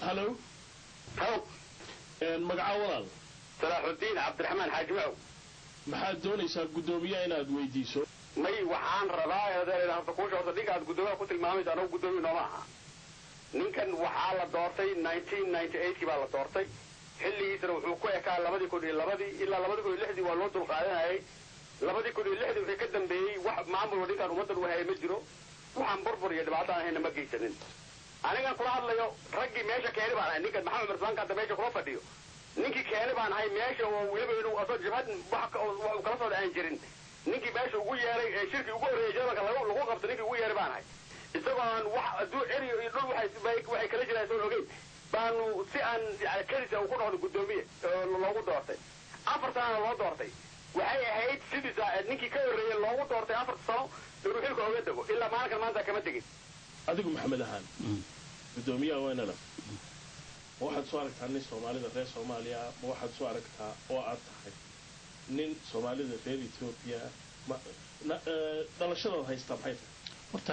hallo haw magaca walaal salaaxudiin cabdiraxmaan xaaji macow maxaad doonaysaa guddoomiyaha inaad weydiiso may waxaan rabaa horta kuusha horta ninka aad guddoomiyaha ku tilmaamaysa anagu guddoomiya nooma aha ninkan waxaa la doortay nineteen ninety eightkii baa la doortay xilligiisana wuxuu ku ekaa labadii kun iyo labadii ilaa labadii kun iyo lixdii waa loo dulqaadanayay labadii kun iyo lixdii wixii ka dambeeyey wax maamulka ninkaan ummaddan u hayay ma jiro waxaan burbur iyo dhibaato aan hayna ma geysanin anigan kula hadlayo raggii meesha keeni baan ahay ninkan maxamed marsaanka hadda meesha kula fadhiyo ninkii keeni baan ahay meesha oo weliba inuu asoo jabhad wax uu kala socda aan jirin ninkii meesha ugu yeeray ee shirkii ugu horreeyay jarmalka lagu lagu qabto ninkii ugu yeeray baan ahay isagoo aan wax aduu eri iyo dhul waxay waxay kala jiraan soo ogeyn baanu si aan yani kelisa uu ku noqdo guddoomiye oo loogu doortay afar sanana loo doortay waxay ahayd sidiisa ninkii ka horreeyay loogu doortay afarta sano inuu xilka oga dego ilaa maalinkan maanta kama tegin adigu maxamed ahaan guddoomiyaha waynana ma waxaad soo aragtaa nin soomaalida reer soomaaliya ma waxaad soo aragtaa oo aad tahay nin soomaalida reer etoobiya dhalashadaad haystaa maxay tahay horta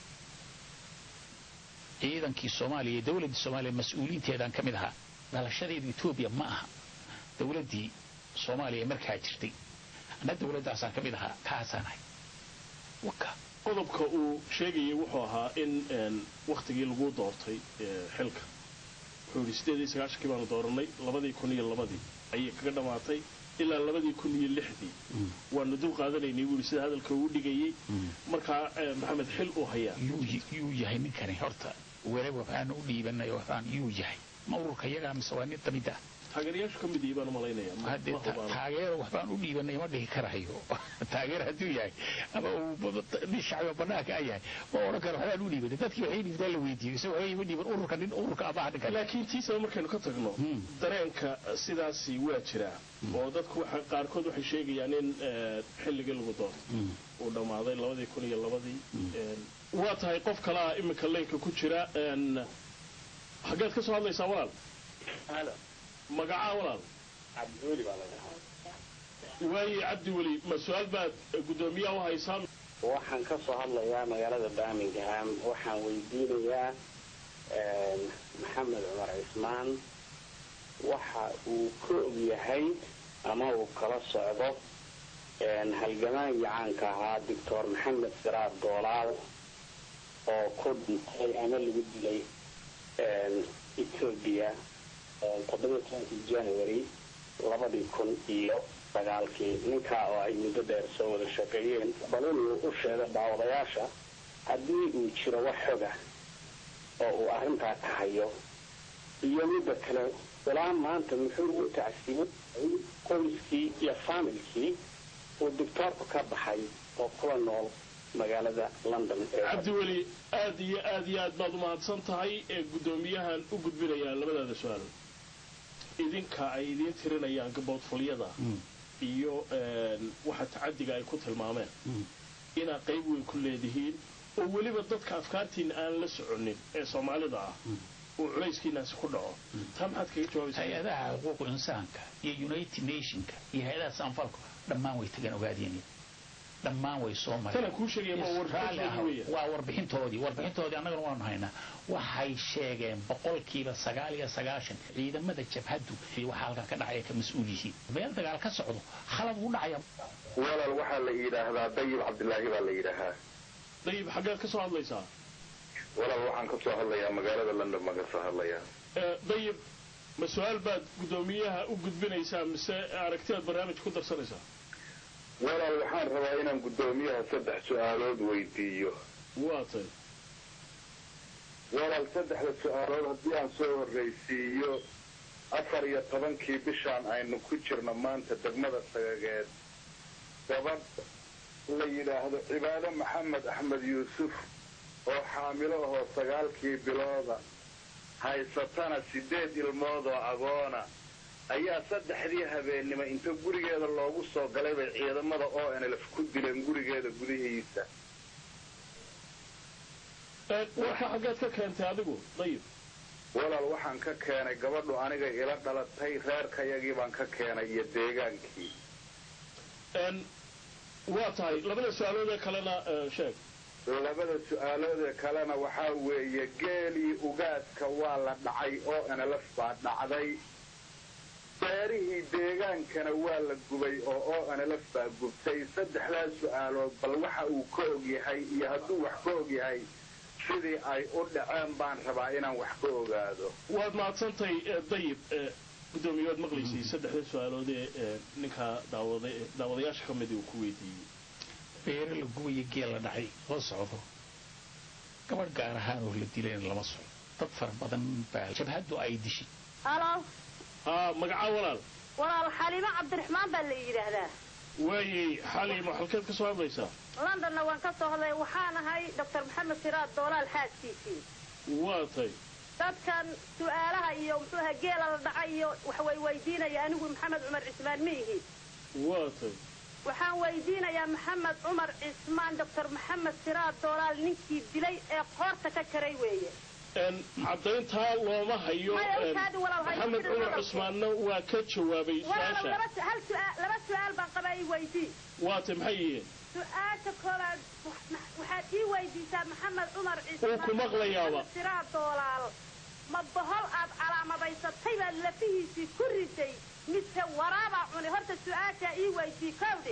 ciidankii soomaaliya iyo dowladdii soomaaliya mas-uuliinteedaan ka mid ahaa dhalashadeedu etoobiya ma aha dowladdii soomaaliya markaa jirtay anna dowladdaasaan ka mid ahaa kaasaan ahay waka qodobka uu sheegayay wuxuu ahaa in wakhtigii lagu doortay xilka wuxuu yidhi sideed iyo sagaashankii baanu dooranay labadii kun iyo labadii ayay kaga dhammaatay ilaa labadii kun iyo lixdii waanu dul qaadanaynay buu yidhi sida hadalka uu dhigayay markaa maxamed xil uu hayaa yuu yahay ninkani horta weli waxaan u dhiibanay waxaan yuu yahay ma ururka iyagaa mise waa nin damid ah taageerayaashu ka mid yihi baan umalaynaya hadde taageero waxbaan u dhiibanay ma dhihi karayo taageer hadduu yahay ama uu nin shacbi banaanka a yahay ma odhan karo waxbaan u dhiibanay dadkii waxay dhiibtaan la weydiiyo isaga waxay ima dhiiban ururka nin ururka amaha ninkan laakiin tiisaba markaynu ka tagno dareenka sidaasi waa jiraa oo dadku waxa qaarkood waxay sheegayaan in xilligii lagu doortay uu dhammaaday labadii kun iyo labadii waa tahay qof kalaa iminka leynka ku jira xaggeed ka soo hadlaysaa walaal magacaa walaal cabdiweli baa la waaye cabdi weli ma su-aal baad guddoomiyaha u haysaa waxaan ka soo hadlayaa magaalada birmingham waxaan weydiinayaa maxamed cumar cismaan waxa uu ka og yahay ama uu kala socdo halgamaagii caanka ahaa doctor maxamed siraar doolaal oo ku dhintay ama lagu dilay etoobiya toddobiyo tobankii january labadii kun iyo sagaalkii ninkaa oo ay muddo dheer soo wada shaqeeyeen bal inuu u sheego daawadayaasha haddii uu jiro wax xoga oo uu arrintaa ka hayo iyo midda kale ilaa maanta muxuu u tacsibay qoyskii iyo faamilkii uu doctoorku ka baxay oo kula nool magaalada london cabdiweli aad iyo aad iyo aad baad umahadsan tahay ee guddoomiyahan u gudbinayaa labadaada su-aal idinka ay idiin tirinayaan gaboodfulyada iyo waxa tacadiga ay ku tilmaameen inaad qayb weyn ku leedihiin oo weliba dadka afkaartiina aan la soconin ee soomaalida ah uu culayskiinaasi ku dhaco taa maxaad kaga jawaabaysaa hay-adaha xuquuqu insaanka iyo united nationka iyo hay-adaha sanfalku dhammaan way tagan ogaadeen dhammaan way soo tana kuu sheegaya ma mareen warbixin waa warbixintoodii warbixintoodii annagana waanu haynaa waxay sheegeen boqolkiiba sagaal iyo sagaashan ciidamada jabhaddu waxaa halkan ka dhacaya ka mas-uul yihiin meel dagaal ka socdo khalad uu dhacaya walaal waxaa la yidhaahdaa dayib cabdilaahi baa la yidhaahaa dayib xaggeed ka soo hadlaysaa walaal waxaan ka soo hadlayaa magaalada london baan ka soo hadlayaa dayib ma su-aal baad guddoomiyaha u gudbinaysaa mise aragtidaad barnaamij ku darsanaysaa walaal waxaan rabaa inaan guddoomiyaha saddex su-aalood weydiiyo waa tay walaal saddexda su-aalood haddii aan soo horraysiiyo afar iyo tobankii bishaan aynu ku jirno maanta degmada sagageed gabadh la yidhaahdo cibaado maxamed axmed yuusuf oo xaamilo ahoo sagaalkii bilooda haysatana siddeed ilmood oo agoona ayaa saddexdii habeennimo inta gurigeeda loogu soo galay bay ciidamada o nlf ku dileen gurigeeda gudihiisa warka xaggeed ka keentay adigu dayib walaal waxaan ka keenay gabadhu aniga ila dhalatay reerkayagii baan ka keenay iyo deegaankii waa tahay labada su-aalood ee kalena sheeg labada su-aaloodee kalena waxaa weeye geelii ugaadka waa la dhacay oo nlf baa dhacday beerihii deegaankana waa la gubay oo oo nlf baa gubtay saddexdaas su-aalood bal waxa uu ka og yahay iyo hadduu wax ka og yahay sidii ay u dhaceen baan rabaa inaan wax ka ogaado waad mahadsantahay dayib gudoomiye waad maqlaysay saddexda su-aalood ee ninkaa daawada daawadayaasha ka midii uu ku weydiiyey beere la gubaya geel la dhacay la socdo gabadh gaar ahaan oo la dilayna lama socdo dad fara badan baa jabhaddu ay dishay halo haa magacaa walaal walaal xaliimo cabdiraxmaan baa la yidhaahdaa waayey xaliimo halkeed ka soo hadlaysaa londonna waan ka soo hadlay waxaan ahay doctor maxamed siraad doolaal xaaskiisii waa tay dadkan su-aalaha iyo muxuu aha geela la dhacay iyo wax way weydiinaya anigu maxamed cumar cismaan ma ihi waa tay waxaan weydiinayaa maxamed cumar cismaan doctor maxamed siraad doolaal ninkii dilay ee qoorta ka jaray weeye caddayntaa looma hayo maxamed cumar cusmaanna waa ka jawaabay su-aasha laba su-aal baan qaba i weydii waa tay maxay yihiin su-aasha koowaad waxaad ii weydiisaa maxamed cumar uu ku maqlayaaba siraad doolaal ma bohol aad calaamadaysatay baad lafihiisii ku riday mise waraabaa cunay horta su-aashaa ii weydii kowde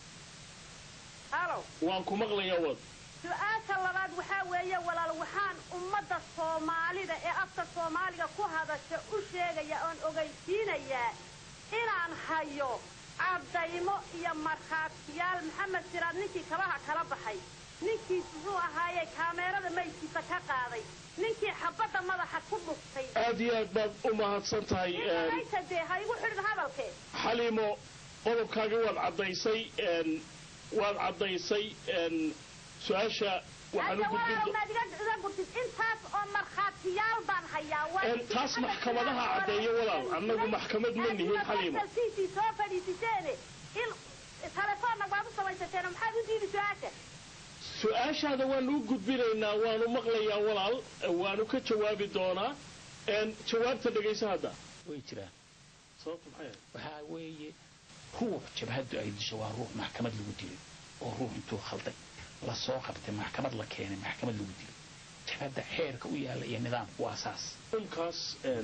halo waan ku maqlayaa wad su-aasha labaad waxaa weeye walaal waxaan ummadda soomaalida ee afka soomaaliga ku hadasha u sheegaya oon ogeysiinayaa inaan hayo caddaymo iyo markhaatiyaal maxamed siraad ninkii kabaha kala baxay ninkii muxuu ahaaye kaameerada maydkiisa ka qaaday ninkii xabadda madaxa ku dhuftay aad iyo aad baad u mahadsan tahay inta dee ha igu xidhin hadalke xaliimo qodobkaagii waad caddaysay waad caddaysay su-aasha waxaan u gudbin intaas oo markhaatiyaal baan hayaa taas maxkamadaha caddeeya walaal annagu maxkamad ma nihin xaliimo soo fadhiisiseene in telefoonna waad u samaysateen maxaad u diidi su-aasha su-aashaada waanu u gudbinaynaa waanu maqlayaa walaal waanu ka jawaabi doonaa jawaabta dhegaysa hadda way jiraan sababta maxay ahayd waxaa weeye ruux jabhaddu ay disho waa ruux maxkamad lagu dilay oo ruux intuu khalday lasoo qabtay maxkamad la keenay maxkamad lagu dilay jabhadda xeerka u yaalla iyo nidaamku waa saas dhulkaas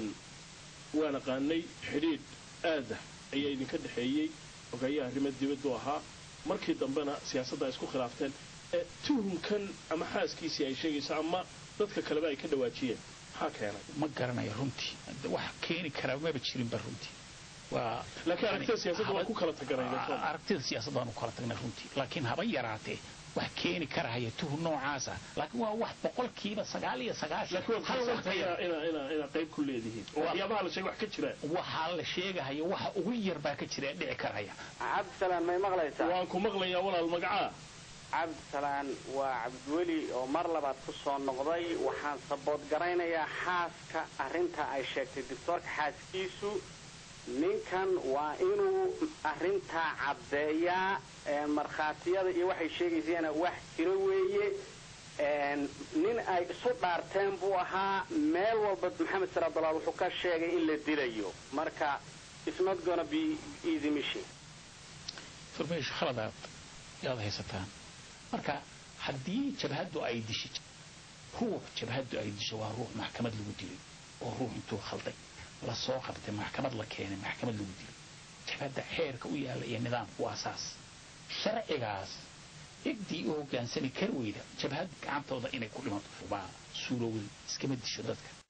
waan aqaanay xidhiidh aada ayaa idinka dhexeeyey ogayaha arrimo dibaddu ahaa markii dambena siyaasadda ay isku khilaafteen tuhunkan ama xaaskiisii ay sheegayso ama dadka kaleba ay ka dhawaajiyeen maxaa keenay ma garanayo runtii wax keeni karaa maba jirinba runtii waa laakiin aragtida siyaasadda waan ku kala taganay aragtida siyaasadda waan ku kala tagnay runtii laakiin haba yaraatee wax keeni karahaya tuhun noocaasa laakiin waa wax boqolkiiba sagaal iyo sagaashan inaad qayb ku leedihiin waxyaabaha la sheegay wax ka jiraan waxaa la sheegahaya waxa ugu yar baa ka jira ee dhici karaya cabdisalaan may maqlaysaa waan ku maqlayaa walaal magacaa cabdisalaan waa cabdiweli oo mar labaad ku soo noqday waxaan sabood garaynayaa xaaska arrinta ay sheegtay doctoorka xaaskiisu ninkan waa inuu arrintaa caddeeyaa markhaatiyada iyo waxay sheegaysaana wax jiro weeye nin ay isu dhaarteen buu ahaa meel walba maxamed sir abdulaal wuxuu ka sheegay in la dilayo marka isnot gonna be easy mission furmeesho khaladaad yaad haysataan marka haddii jabhaddu ay disho ruux jabhaddu ay disho waa ruux maxkamad lagu dilay oo ruux intuu khalday lasoo qabtay maxkamad la keenay maxkamad lagu dilay jabhadda xeerka u yaalla iyo nidaamku waa saas sharcigaas ciddii u hoggaansami kar weyda jabhad gacantooda inay ku dhimato baa suurowday iskama disho dadka